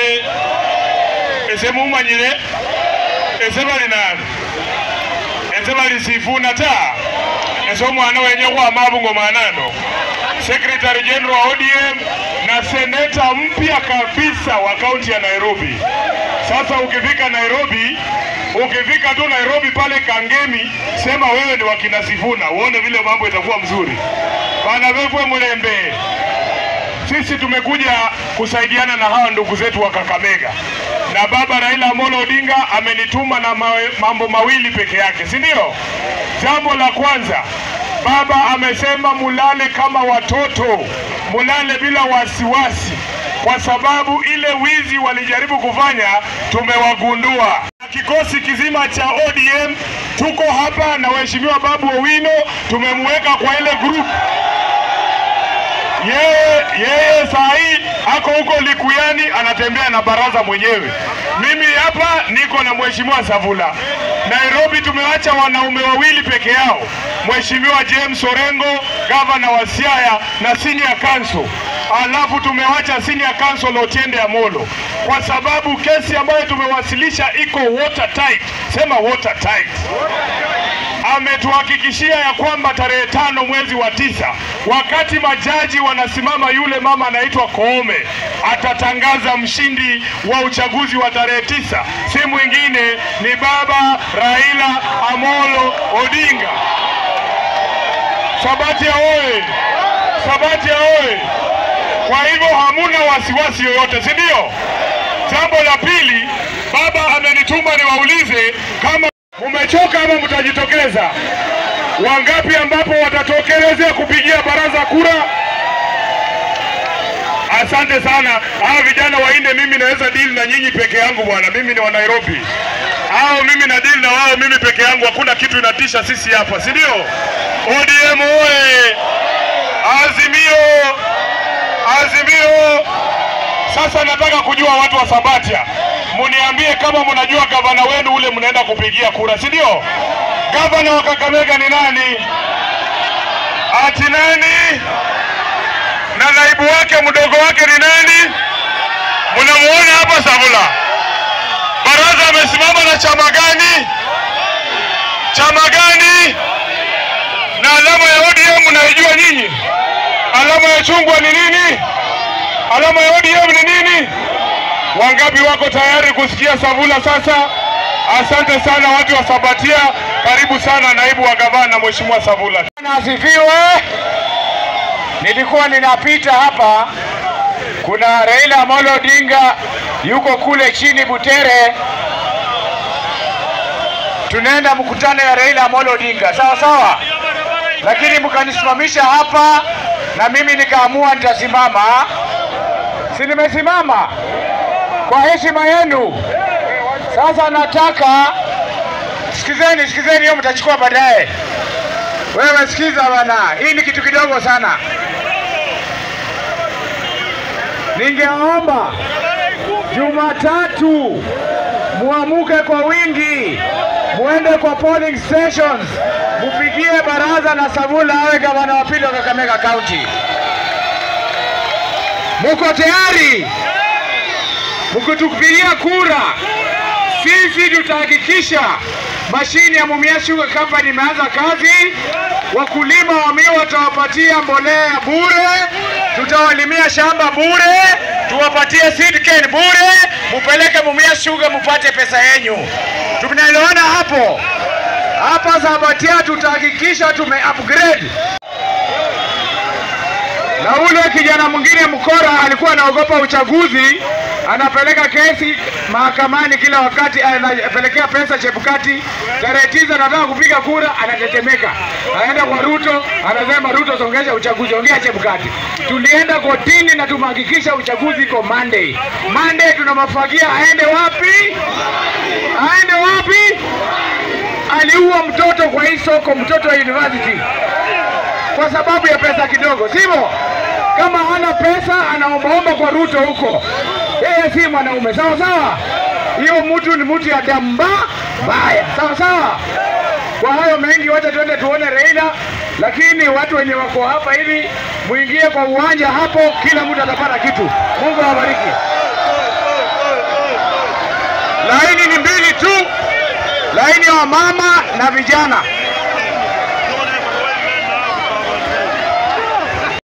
mumanyire ese mumanyire ese bali nani ese bali sifuna ta ese omwana wenye khwama bungo mwanano Secretary General wa ODM na seneta mpya kabisa wa kaunti ya Nairobi. Sasa ukifika Nairobi, ukifika tu Nairobi pale Kangemi, sema wewe ni wakina Sifuna, uone vile mambo itakuwa mzuri. Bana vevwe Mlembe, sisi tumekuja kusaidiana na hawa ndugu zetu wa Kakamega, na baba Raila Amolo Odinga amenituma na mawe, mambo mawili peke yake, si ndio? Jambo la kwanza, baba amesema mulale kama watoto, mulale bila wasiwasi, kwa sababu ile wizi walijaribu kufanya tumewagundua. Kikosi kizima cha ODM tuko hapa na Mheshimiwa Babu Owino tumemweka kwa ile group yeye yeye saa hii ako huko Likuyani anatembea na baraza mwenyewe. Mimi hapa niko na Mheshimiwa Savula. Nairobi tumewacha wanaume wawili peke yao, Mheshimiwa James Orengo, gavana wa Siaya na senior council, alafu tumewacha senior council Otiende Amolo kwa sababu kesi ambayo tumewasilisha iko watertight. Sema watertight ametuhakikishia ya kwamba tarehe tano mwezi wa tisa, wakati majaji wanasimama, yule mama anaitwa Koome atatangaza mshindi wa uchaguzi wa tarehe tisa, si mwingine ni baba Raila Amolo Odinga. Sabatia oye! Sabatia oye! Kwa hivyo hamuna wasiwasi yoyote, si ndio? Jambo la pili, baba amenituma niwaulize kama Mumechoka ama mtajitokeza? Wangapi ambapo watatokelezea kupigia baraza kura? Asante sana. Hawa vijana waine, mimi naweza deal na nyinyi peke yangu bwana, mimi ni wa Nairobi. Hao mimi na deal na wao mimi peke yangu, hakuna kitu inatisha sisi hapa, si ndio? ODM oye! Azimio! Azimio! Sasa nataka kujua watu wa Sabatia, muniambie kama mnajua gavana wenu ule mnaenda kupigia kura, si ndio? Gavana wa Kakamega ni nani? Ati nani? Na naibu wake mdogo wake ni nani? Mnamuona hapa Savula. Baraza amesimama na chama gani? Chama gani? Na alama ya ODM mnaijua nyinyi? Alama ya chungwa ni nini? Alama ya ODM ni nini? Wangapi wako tayari kusikia Savula sasa? Asante sana watu wa Sabatia, karibu sana naibu wa gavana Mheshimiwa Savula. Asifiwe. Nilikuwa ninapita hapa, kuna Raila Amolo Odinga yuko kule chini Butere, tunaenda mkutano ya Raila Amolo Odinga, sawa sawa, lakini mkanisimamisha hapa na mimi nikaamua nitasimama. Si nimesimama kwa heshima yenu. Sasa nataka sikizeni, sikizeni, hiyo mtachukua baadaye. Wewe sikiza bana, hii ni kitu kidogo sana. Ningeomba Jumatatu muamuke kwa wingi, muende kwa polling stations, mupigie baraza na Savula awe gavana wa pili wa Kakamega County. Muko tayari? Mkitupigia kura, sisi tutahakikisha mashine ya Mumia Sugar Company imeanza kazi. Wakulima wa miwa watawapatia mbolea bure, tutawalimia shamba bure, tuwapatie seed cane bure, mupeleke Mumia Sugar mupate pesa yenyu. Tunaelewana hapo? Hapa Sabatia tutahakikisha tume upgrade na ule kijana mwingine mkora alikuwa anaogopa uchaguzi, anapeleka kesi mahakamani kila wakati, anapelekea pesa Chebukati. Tarehe tisa anataka kupiga kura, anatetemeka, anaenda kwa Ruto, anasema Ruto, songesha uchaguzi, ongea Chebukati. Tulienda kotini na tumehakikisha uchaguzi iko Monday. Monday tunamafagia aende wapi? Aende wapi? Aliua mtoto kwa hii soko, mtoto wa university kwa sababu ya pesa kidogo, sivyo? Kama hana pesa anaombaomba kwa Ruto huko, yeye si mwanaume. Sawa sawa, hiyo mtu ni mtu ya damba mbaya. Sawa sawa. Kwa hayo mengi, wacha tuende tuone Raila, lakini watu wenye wako hapa hivi muingie kwa uwanja hapo, kila mtu atapata kitu. Mungu awabariki. laini ya wamama na vijana.